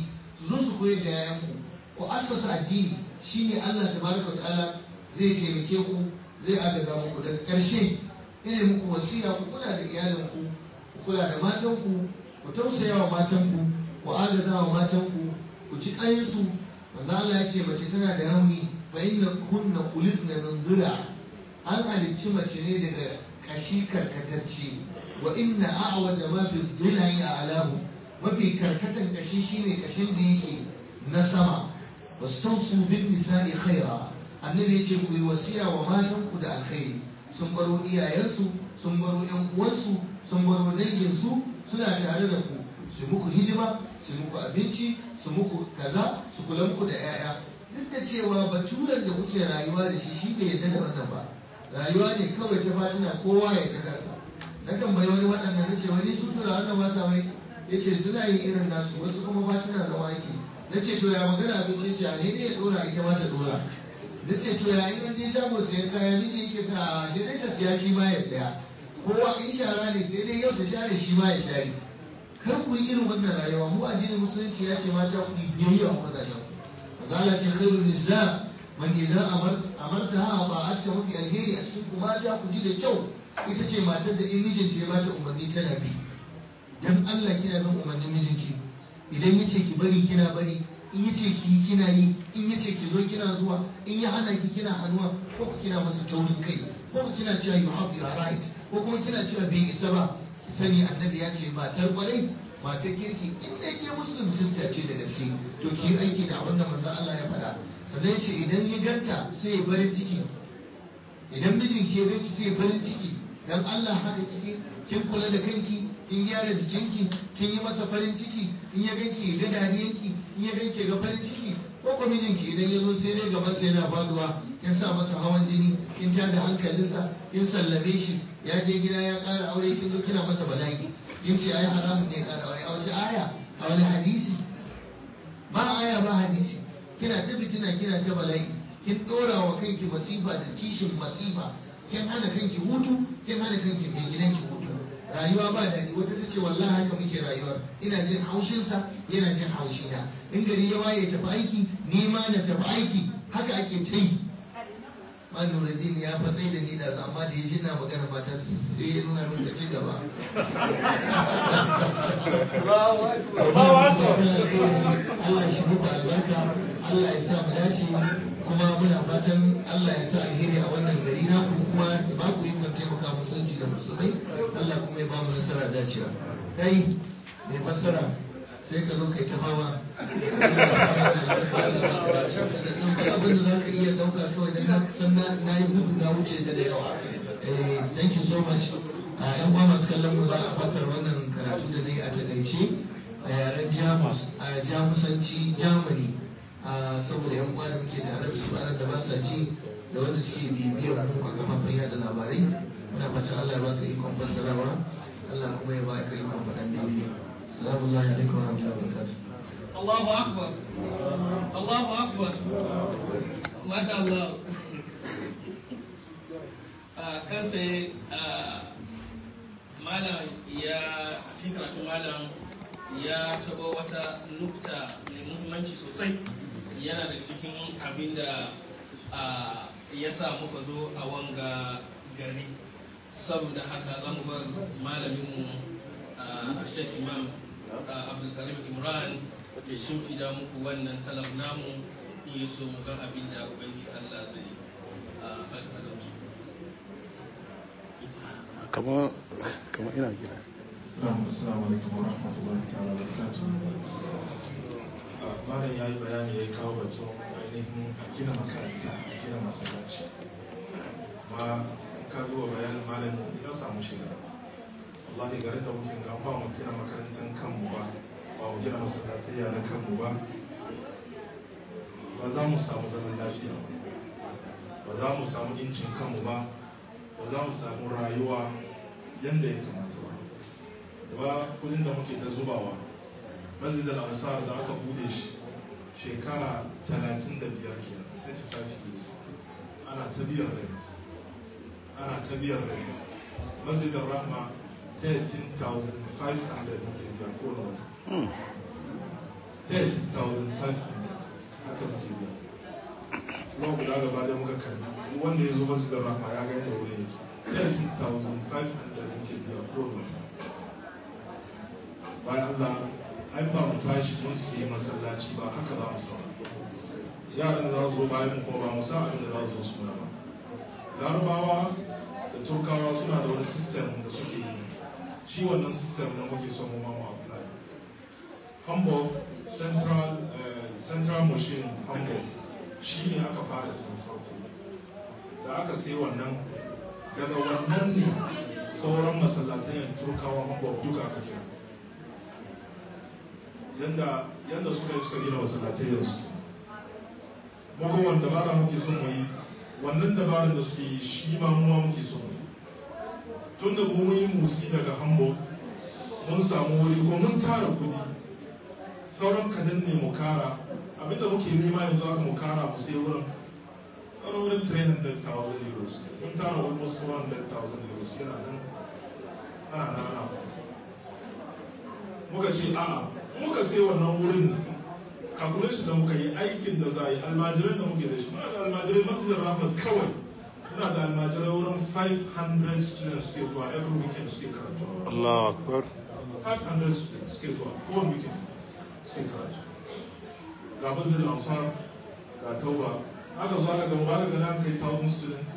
su zo su koyar da yayanku ku assasa addini shine Allah tabaraka wa ta'ala zai taimake ku zai agaza muku daga ƙarshe ina muku wasiya ku kula da iyalinku ku kula da matanku ku tausaya wa matanku ku agaza wa matanku ku ji ƙayinsu manzo Allah ya ce mace tana da rauni fa inna kunna khuliqna min dhila an halicci mace ne daga kashi karkatacce wa inna a'waja ma fi dhilai a'lahu mafi karkatan kashi shine kashin da yake na sama wastawsu bin nisa'i khaira annabi yace ku yi wasiya wa matanku da alkhairi sun baro iyayensu sun baro yan uwansu sun baro danginsu suna tare da ku su muku hidima su muku abinci su muku kaza su kula muku da 'ya'ya duk da cewa baturan da kuke rayuwa da shi shi bai yadda da wannan ba rayuwa ne kawai ta fatina kowa ya ta kasa na tambayi wani waɗanda na ce wani su tura wannan ba sa mai ya ce suna yin irin nasu wasu kuma fatina zama ake na ce to ya magana abinci ce a ne ya ɗora ita ma ta ɗora na ce to ya in an je shago sayan kaya miji yake sa sai dai ta siya shi ma ya saya kowa in shara ne sai dai yau ta share shi ma ya share kar ku yi irin wannan rayuwa mu addinin musulunci ya ce mata ku yi biyayya wa mazajen ku mazala ce khairun nisa man idan amarta ha ba a cikin mafi alheri a cikin ku mata ku ji da kyau ita ce matar da in mijinta ya bata umarni tana bi dan Allah kina bin umarnin mijinki idan ya ce ki bari kina bari in ya ce ki kina yi in ya ce ki zo kina zuwa in ya hana ki kina hannuwa ko ku kina masa taurin kai ko ku kina cewa you have your right ko kuma kina cewa bai isa ba ki sani annabi ya ce matar kwarai matar kirki in dai ke muslim sister ce da gaske to ki yi aiki da abin da manzon Allah ya faɗa sannan ya ce idan ya ganta sai ya farin ciki idan mijin ke ganki sai ya farin ciki dan Allah haka kike kin kula da kanki kin gyara jikinki kin yi masa farin ciki in ya ganki ga dariyanki in ya ganki ga farin ciki ko ko mijinki idan ya zo sai dai gaban sa yana faduwa kin sa masa hawan jini kin tada hankalinsa kin sallame shi ya je gida ya ƙara aure kin zo kina masa bala'i kin ce ai haramun ne ƙara aure a wace aya a wani hadisi ba aya ba hadisi kina ta fitina kina ta bala'i kin ɗora wa kanki masifa da kishin masifa kin hana kanki hutu kin hana kanki mai gidanki hutu rayuwa ba daɗi wata ta ce wallahi haka muke rayuwar ina jin haushinsa yana jin haushina in gari ya waye tafi aiki ni ma na tafi aiki haka ake ta yi man nuruddin ya fatsai da ni da amma da ya ji na magana mata sai ya nuna min ka ci gaba Allah shi muku albarka Allah ya sa mu dace kuma muna fatan Allah ya sa alheri a wannan gari na ku kuma ya ba ku ikon taimaka musulunci da musulmai Allah kuma ya ba mu nasara dacewa kai mai fassara sai ka zo kai ta fama abin da za ka iya dauka kawai dan na san na yi gudu na wuce da da yawa thank you so much a yan uwa masu kallon mu za a fassara wannan karatu da na yi a takaice a yaren jamus a jamusanci germany saboda yan uwa da muke da arab su da ba sa ji da wanda suke bibiyar mu a kafafen yada labarai muna fatan Allah ya baka ikon fassarawa Allah kuma ya baka ikon faɗan daidai salamu alaikum wa rahmatullahi wa barakatuh Allahu akbar Allahu akbar Masha Allah kan sai malam ya cikin karatun malam ya taba wata nukta mai muhimmanci sosai yana da cikin abin da ya sa muka zo a wanga gari saboda haka za mu bar malaminmu a shek imam abdulkarim imran ya shimfida muku wannan talab namu in yi so mu gan abin da ubangiji allah zai fata da su kama kama ina gida Assalamu alaikum wa rahmatullahi ta'ala wa barakatuh. Malam ya yi bayani ya kawo batun ainihin a gina makaranta, a gina masallaci. Ma ka zuwa bayanin malam ya samu shiga. Wallahi garin da muke ga ba mu gina makarantar kanmu ba, ba mu gina masallatai na kanmu ba. Ba za mu samu zaman lafiya ba. Ba za mu samu incin kanmu ba. Ba za mu samu rayuwa yadda ya kamata ba. ba kudin da muke ta zubawa masjid al-ansar da aka bude shi shekara 35 kenan 35 years ana ta biyar rent ana ta biyar rent masjid al-rahma 13,500 muke biya ko na wata 13,500 wanda ya zo masu da rahma ya ga yadda wurin yake 30,500 muke biya kowane wata bayan Allah ai ba mu tashi mun siya masallaci ba haka za mu samu yaran da za su zo bayan kuma ba mu san abin da za su zo su muna ba larabawa da turkawa suna da wani system da suke yi shi wannan system da muke son mu mamu apply hamburg central central machine hamburg shi ne aka fara sun farko da aka sai wannan daga wannan ne sauran masallatai turkawa hamburg duka aka kira yanda yanda suka yi suka gina masallatai da suke muka wanda dabara muke son mu yi wannan dabarar da suke yi shi ma muwa muke son mu yi tun da mu yi musi daga hamburg mun samu wuri ko mun tara kudi sauran kadan ne mu kara abinda muke nema yanzu aka mu kara mu sai wurin sauran wurin 300,000 euros mun tara almost 400,000 euros yana nan ana nan ana muka ce a'a muka sai wannan wurin calculation da muka yi aikin da za a yi almajirai da muke da shi muna da almajirai masu da rafa kawai muna da almajirai wurin 500 students suke zuwa every weekend suke karatu Allah akbar 500 students suke zuwa kowane weekend suke karatu ga bazin ansar ga tauba aka zo aka gaba aka gana kai 1000 students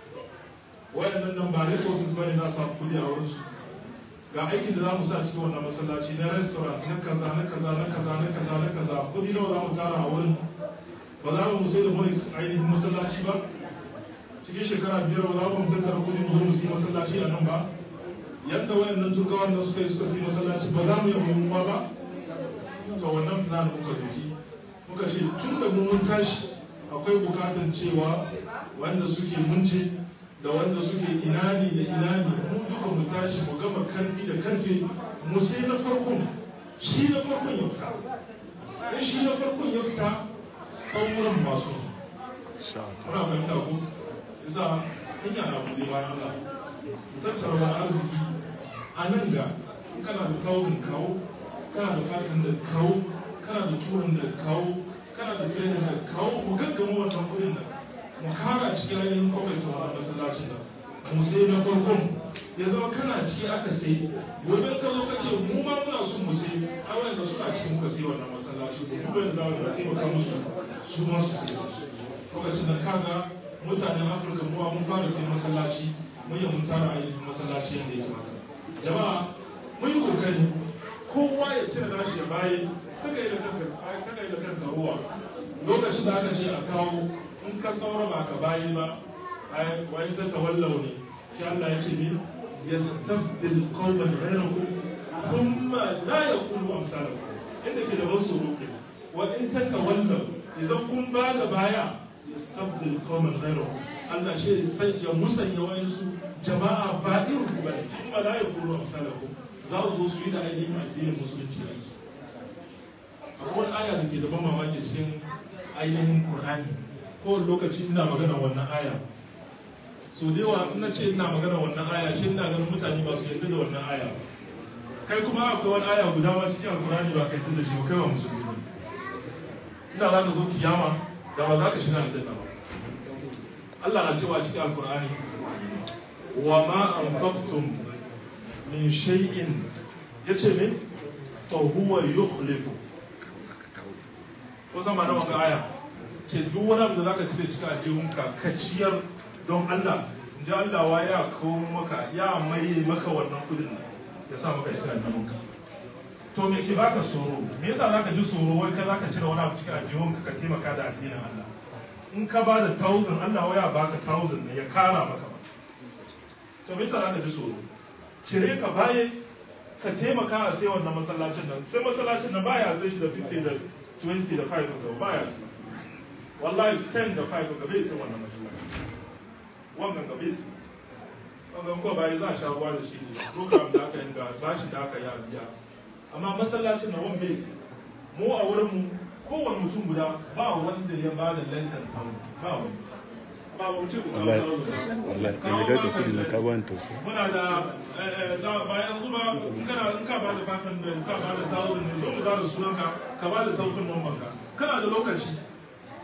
wayannan nan ba resources bane na samu kudi a wurin su ga aikin da za mu sa cikin wannan masallaci na restaurant na kaza na kaza na kaza na kaza na kaza kudi nawa za mu tara a wurin ba za mu sai da mulk ainihin masallaci ba cikin shekara biyar ba za mu tattara kudi mu zo mu sai masallaci a nan ba yadda wayannan turkawan nan suka yi suka sai masallaci ba za mu yi mu ba to wannan plan muka doki muka ce tun da mu mun tashi akwai bukatan cewa wanda suke munce da wanda suke inani da inani mu duka mu tashi mu gama karfi da karfe mu sai na farkon shi na farkon ya fita in shi na farkon ya fita sauran masu muna fahimta ko isa hanya na bude bayan Allah mu tattara wani arziki a nan ga kana da thousand kawo kana da 500 kawo kana da 200 kawo kana da 300 kawo mu gaggama wannan kudin nan mu kara cikin ainihin kofar sa wannan masallacin nan mu sai na farkon ya zama kana ciki aka sai gobe ka zo ka ce mu ma muna son mu sai a wanda suna cikin muka sai wannan masallaci ko duba da zamu da taimaka musu su ma su sai lokacin da kaga mutanen afirka mu mun fara sai masallaci mun yi mun tara ainihin masallaci yadda ya kamata jama'a mun yi kokari kowa ya cire nashi ya bayi kaka yi da kanka kaka yi da kanka ruwa lokacin da aka ce a kawo in ka saura ba ka bayi ba wani ta tawallau ne shi Allah ya ce min yastabdil qauman ghayrakum thumma la yakunu amsalakum inda ke da ban tsoro ke wa in ta tawallau idan kun ba da baya yastabdil qauman ghayrakum Allah shi ya musanya wayansu jama'a ba irin ku bane thumma la yakunu amsalakum za su zo su yi da ainihin addinin musulunci aiki akwai wani aya da ke da ban mamaki cikin ainihin Qur'ani kowane lokaci ina magana wannan aya so da yawa ina ce ina magana wannan aya shi ina ganin mutane ba su yarda da wannan aya kai kuma akwai wani aya guda ma cikin alkurani ba kai da shi ba kai ba musulmi ne ina za ka zo kiyama da ba za ka shiga aljanna ba Allah na cewa cikin alkurani wa ma anfaqtum min shay'in yace me fa huwa yukhlifu ko san ma da wannan aya ke duk wani abu da zaka cire cikin aljihunka ka ciyar don Allah in ji Allah wa ya kawo maka ya mai maka wannan kudin nan ya sa maka cikin aljihunka to me ke baka tsoro me yasa zaka ji tsoro wai ka zaka cire wani abu cikin aljihunka ka taimaka da addinin Allah in ka ba da thousand Allah wa ya baka thousand ne ya kara maka ba to me yasa zaka ji tsoro cire ka baye ka taimaka a sai wannan masallacin nan sai masallacin nan baya sai shi da 50 da 20 da 5 da baya sai wallahi 10 da 5 ga bai sai wannan masallaci wannan ga bai sai wannan ko bai za a sha ruwa da shi ne program da aka yi ga bashi da aka yi a biya amma masallacin na wani bai sai mu a wurin mu kowane mutum guda ba wanda ya ba da less than 1000 ba wani ba mu ce ku kawo wallahi 1000 wallahi da ya da kudi na ka ban tausayi muna da da bayan zuba in kana in ka ba da 500 ka ba da 1000 ne zo mu da sunanka ka ba da 1000 number ka kana da lokaci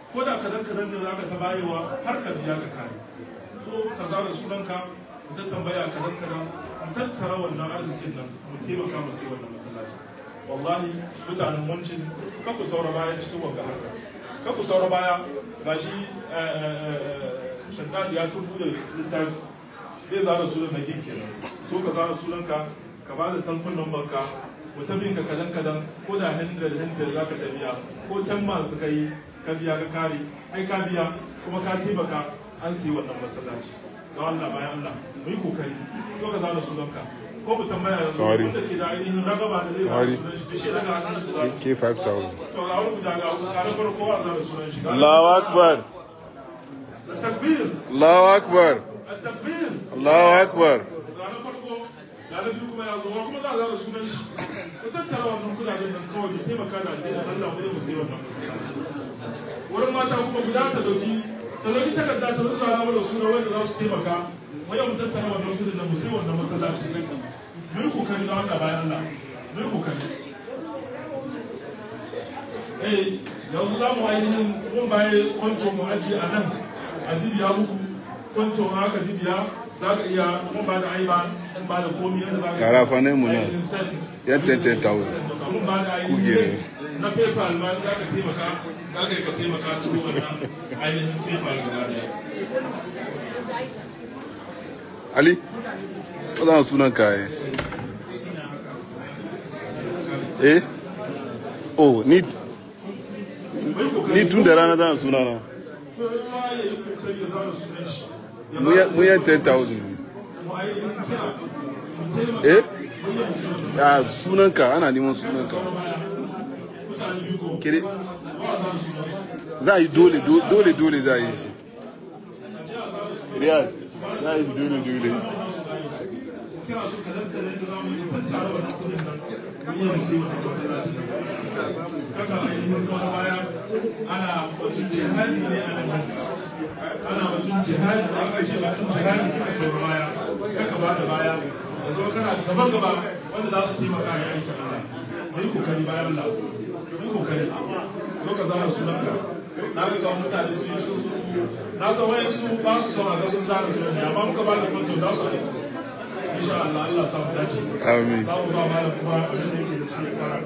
ko da kadan kadan da zaka ta bayewa har ka biya ka kare so ka zara sunanka mu ta tambaya kadan kadan mu tattara wannan arzikin nan mu taimaka mu sai wannan masallaci wallahi mutanen wancin ka ku saura baya cikin wanga harka ka ku saura baya gashi shaddadi ya tubu da littafi zai zara sunan na kin kenan so ka zara sunanka ka ba da tamfin number ka mu tabbin ka kadan kadan ko da hundred hundred zaka tabiya ko can masu kai ka biya ka kare ai ka biya kuma ka taimaka an siyi wannan masallaci don Allah bayan Allah mu yi kokari so ka zara sunanka ko mu tambaya yanzu Sorry. wanda ke da ainihin ragaba da zai zara Sorry. sunan shi shi daga hannun shi zara Ke 5,000. to ga wani guda ga ga na farko a zara sunan shi Allahu Akbar. takbir Allahu Akbar. takbir Allahu Akbar. ranar farko ranar biyu kuma ya zo wa kuma za a zara sunan shi ku tattara wannan kudaden nan kawai mu taimaka da addinin Allah mu je mu sayi wannan wurin mata kuma guda ta dauki ta dauki takarda ta rubuta na mana sunan wanda za su taimaka mu yau mu tattara wannan kudin nan mu sayi wannan masallaci mu yi kokari da Allah bayan Allah mu yi kokari eh yanzu za mu ainihin mun baye kwanto mu ajiye a nan a dibiya muku kwanto ma aka dibiya za ka iya mun ba da aiba in ba da komi yadda za ka Karafa ne mu nan. ainihin send. Yan 10,000. mun ba da ainihin Kuge ne. link na paypal ma za ka taimaka za ka yi ka taimaka turu wannan ainihin paypal gaba daya Ali, ko za sunan ka eh? Eh? Oh, ni ni tun da rana zan suna na. kowa ya yi kokari ya zara sunan shi ya Mu ya- mu yan 10,000. mu ainihin kira mu taimaka Eh? mu yi musulun Ya sunan ka ana neman sunan ka. mutane biyu ko Kire ba a zara sunan za a yi dole do- dole dole za a yi shi. Riyad, za a yi shi dole dole. kira su kadan kadan da za mu yi tattara wannan kudin nan mu yi musu wannan masallacin nan haka ainihin sauran baya ana batun jihadi ne a nan ana batun jihadi da aka ce batun jihadi kika sauran baya kaka ba da baya da zo kana gaba gaba wanda za su taimaka ya aiki Allah da yi kokari bayan Allah yi kokari zo ka zara sunanka na ga ga mutane su yi su na san wayan su ba su son a ga sun zara sunan ne amma muka ba da kwanto za su ne insha Allah Allah sa mu dace Amin. za mu ba malam kuma abin da yake da shi ya fara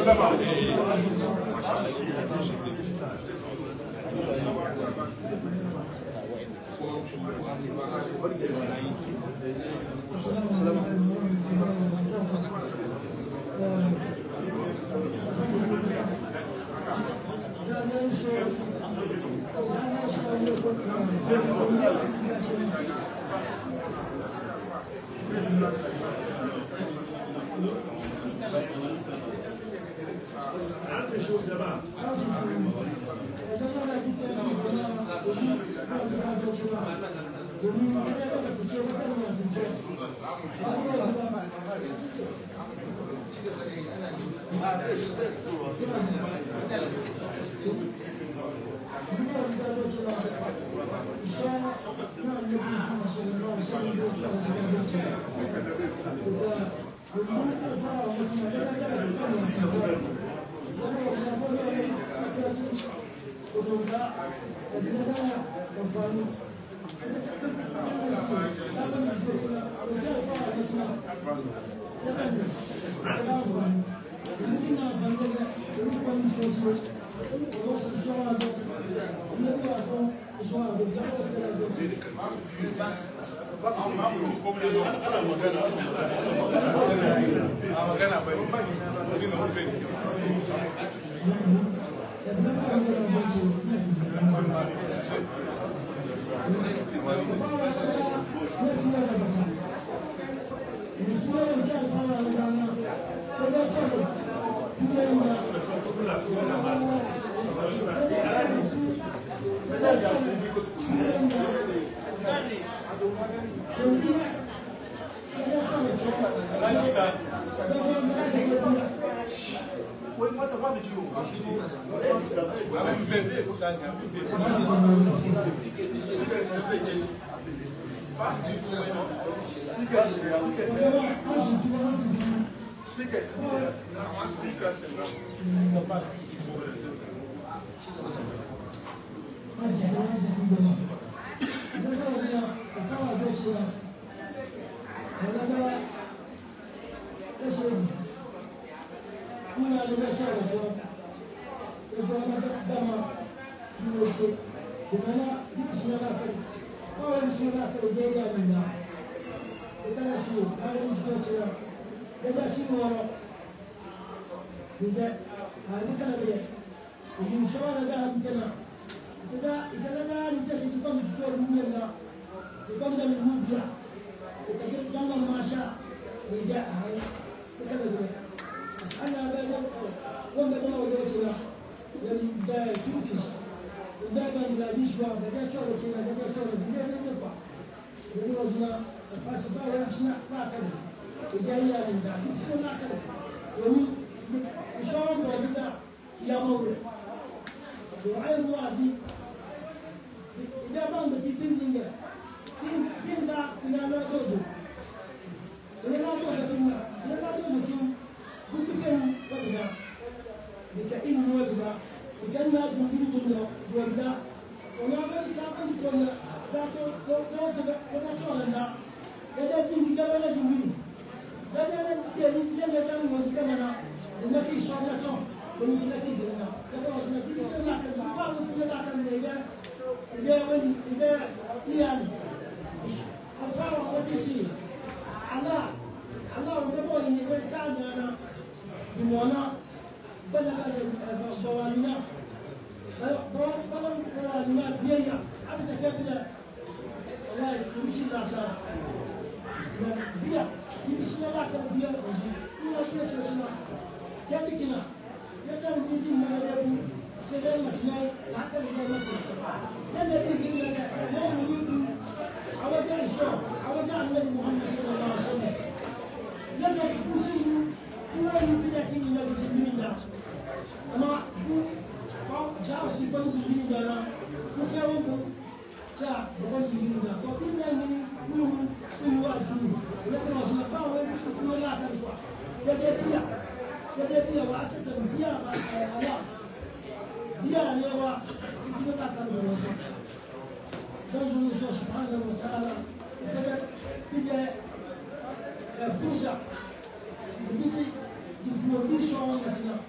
fursa da bisa information na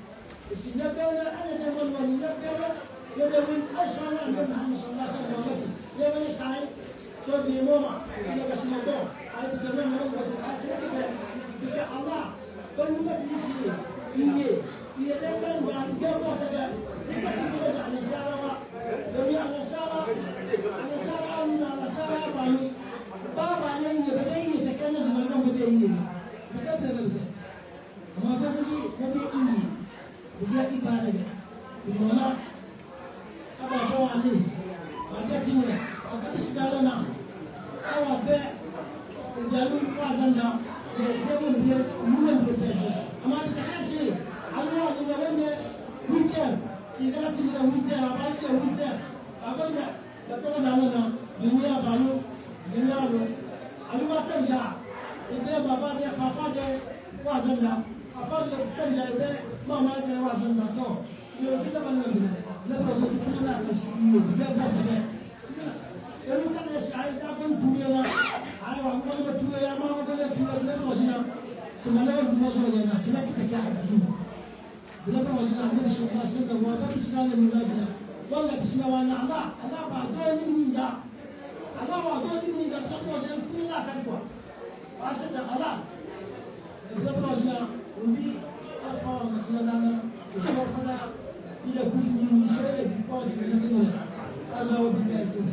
نبأنا أنا نبأ الولي نبأنا يدوين أشهر أن محمد صلى الله عليه وسلم ومكي يا بني سعيد شو بي موما إلى قسم الله هاي بكمان مرة بك بك الله بل مجلسي إيه إيه دكان بعد جاب وقتك بك تسمع عن السارة دنيا عن السارة عن السارة من على السارة بانو بابا لين بدأي يتكنز من نوم بدأي تكتب بدأ ما بدأي بدأي إيه بدأي إبادة بالمعنى أبا بوالي وجدت منه وقد استعلنا أو أبا ìjàlú fásánà ìgbẹ́gbẹ́ ìgbẹ́ ìmúlẹ̀ ìgbẹ́fẹ́ṣẹ́ àmà ìtàkàṣe àwọn àgbẹ̀wẹ́gbẹ́ wíkẹ́ tí ká ti gbẹ̀ wíkẹ́ àbájẹ́ wíkẹ́ àgbẹ̀gbẹ̀ lẹ́tọ́wọ́ náà náà ìwé àbálò ìwé àlò àlúwàtẹ̀jà ìgbẹ́ bàbá jẹ́ pàpá jẹ́ fásánà pàpá jẹ́ tẹ̀jà ìgbẹ́ mọ́má jẹ́ fásánà tọ́ ìwé òkúta bá nílẹ̀ bìnẹ̀ lẹ́bọ̀ sọ fún kúrò náà kàṣì ìwé ìgbẹ́ bọ̀ tẹ̀lẹ̀ Elu kan ya sai ta kun tuye na ai wa ko ba tuye ya ma ko da tuye da ko sina semana wa mo so ya na kila kita ka addini bila ba wasina ne shi ba sai da wa ba isna ne mu lajina wala bisna wa na Allah Allah ba do ni min da Allah wa do ni min da ta ko sai ku na kan ko ba sai da Allah bila ba wasina ubi afa wa masna da na ko so fa da ila ku ni ni sai da ko da ne ne azawa bi da ku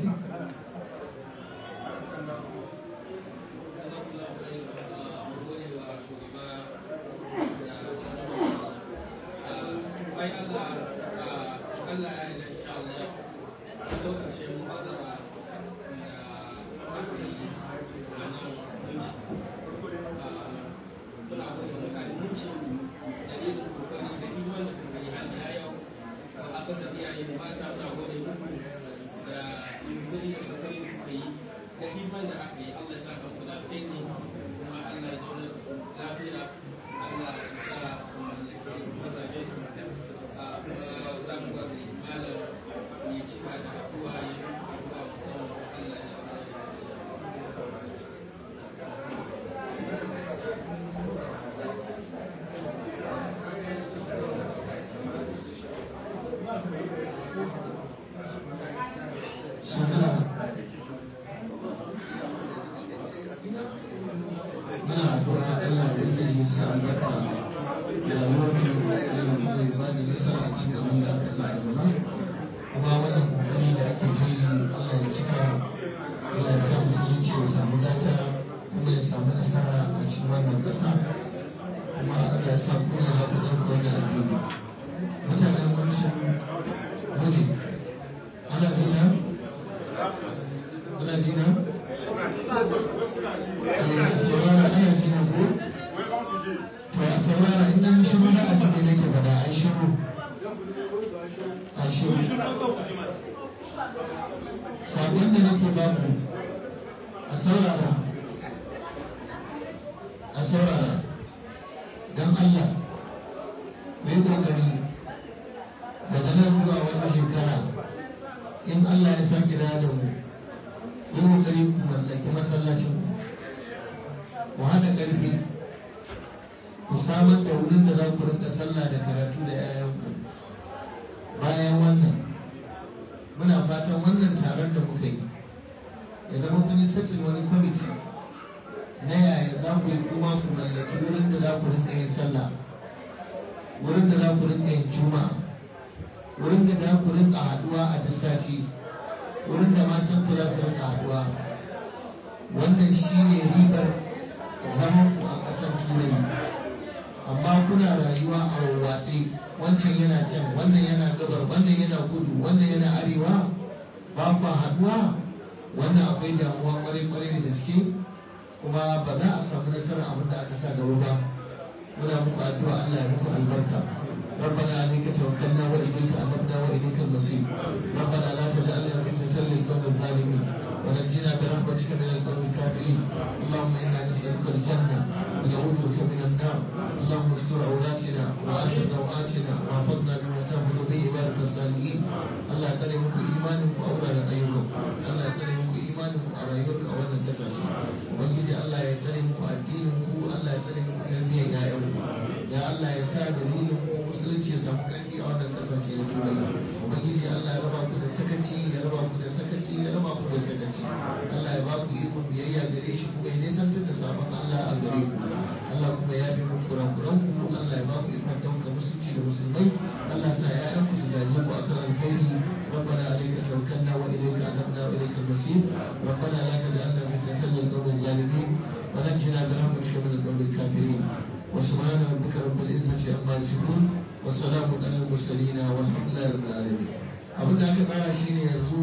gare ku Allah kuma ya bi muku kurakuran ku Allah ya ba ku ikon dauka musulunci da musulmai Allah sa ya'yan ku su gaje ku akan alkhairi ربنا عليك توكلنا واليك انبنا واليك المصير ربنا لا تجعلنا فتنه للقوم الظالمين ونجنا برحمتك من القوم الكافرين وسبحان ربك رب العزه عما يصفون وسلام على المرسلين والحمد لله رب العالمين abin da aka tsara shi ne yanzu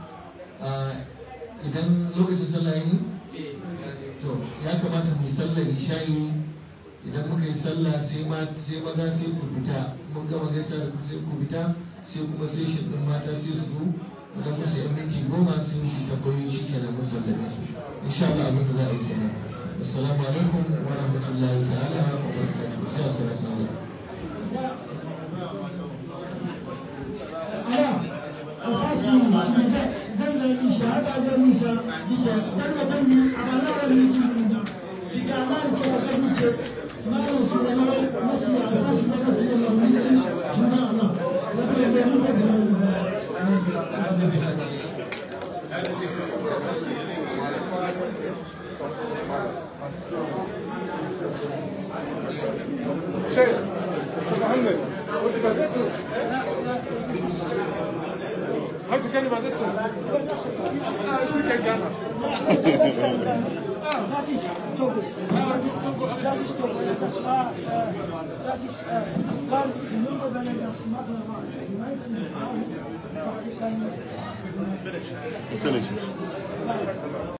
idan lokacin sallah ne to ya kamata mu yi sallar isha'i idan muka yi sallah sai maza sai ku fita mun gama gaisa da sai ku fita sai kuma sai shi ɗin mata sai su zo idan musu yan minti goma sai su tabbayi shi kenan mun sallame su insha Allah abin da za a yi kenan assalamu alaikum wa rahmatullahi ta'ala wa barakatuh sai a kira sallah Aya, alfashi shi zai zai yi shahada da nisa dita dan da ban yi a balaran mutum da diga ma ko ka duke malam su da mai nasu ya alfashi da nasu da mai mutum na na da da da mu da شيخ محمد وانت بازته هل تكلم بازته شو كان جانا Ah, das ist Togo. Das ist Togo. Das ist Togo. Das war, äh, das ist, äh, weil die Nummer, wenn er das machen war, die meisten Frauen, was sie keine, finish